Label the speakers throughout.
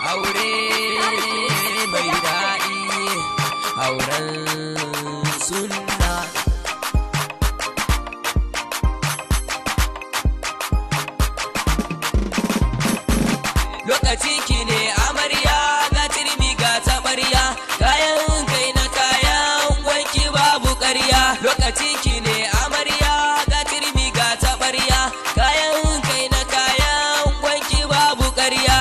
Speaker 1: aure mai daɗi auren sunna lokaci ki ne amarya ga turmi ga taɓarya kayan kai na kayan wanki babu ƙarya lokaci ki ne amarya ga turmi ga taɓarya kayan kai na kayan wanki babu ƙarya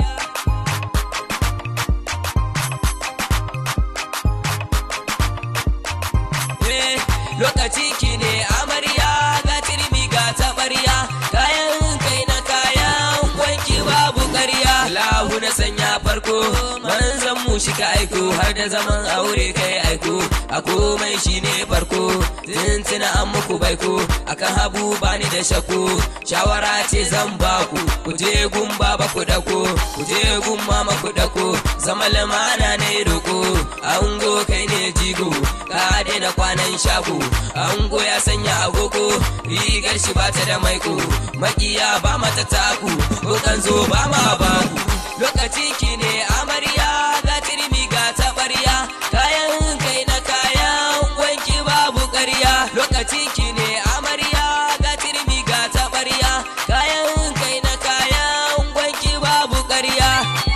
Speaker 1: Eh, lokaci ki ne amarya ga turmi ga taɓarya kayan kai na kayan wanki babu ƙarya lahu na sanya farko manzan mu shi ka aiko har da zaman aure kai aiko a komai shi ne farko tuntuna an muku baiko akan habu bani da shako shawara ce zan baku ku je gun baba ku dako ku je gun mama ku dako zama lamana ne roko ango kai ne jigo ka daina kwanan shago ango ya sanya agogo rigar shi bata da maiko makiya ba mata taku ko kan zo ba ma baku lokaci ki ne amarya ga turmi ga taɓarya kayan kai na kayan wanki babu ƙarya lokaci ki ne amarya ga turmi ga taɓarya kayan kai na kayan wanki babu ƙarya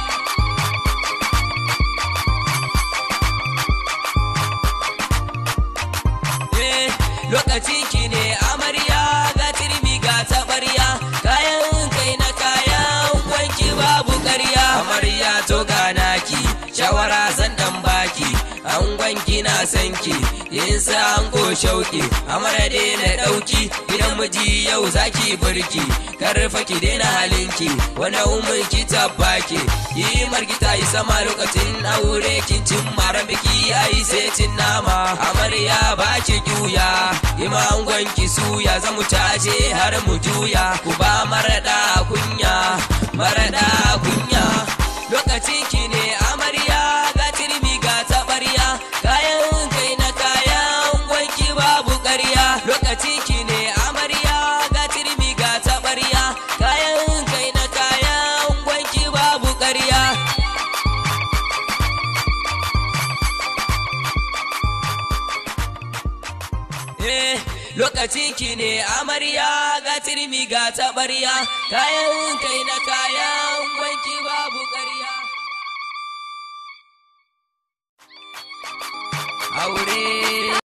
Speaker 1: Eh, lokaci ki ne amarya ga turmi ga taɓarya kayan kai na kayan wanki babu ƙarya amarya to ga naki shawara zan dan baki an gwanki na sanki yin sa an go shauki amara daina ɗauki idan miji yau zaki burki karfa ki daina halinki wani umar ki tabbaki yi margita yi sama lokacin aure kin cin mara biki ayi sai cin nama amarya ba ki juya ima gwanki suya za mu caje har mu juya ku ba marada kunya marada kunya lokaci ki ne amarya ga turmi ga taɓarya kayan kai na kayan gwanki babu ƙarya lokaci ki ne amarya ga turmi ga taɓarya kayan kai na kayan gwanki babu ƙarya Eh, lokaci ki ne amarya ga turmi ga taɓarya kayan kai na kayan wanki babu ƙarya. Aure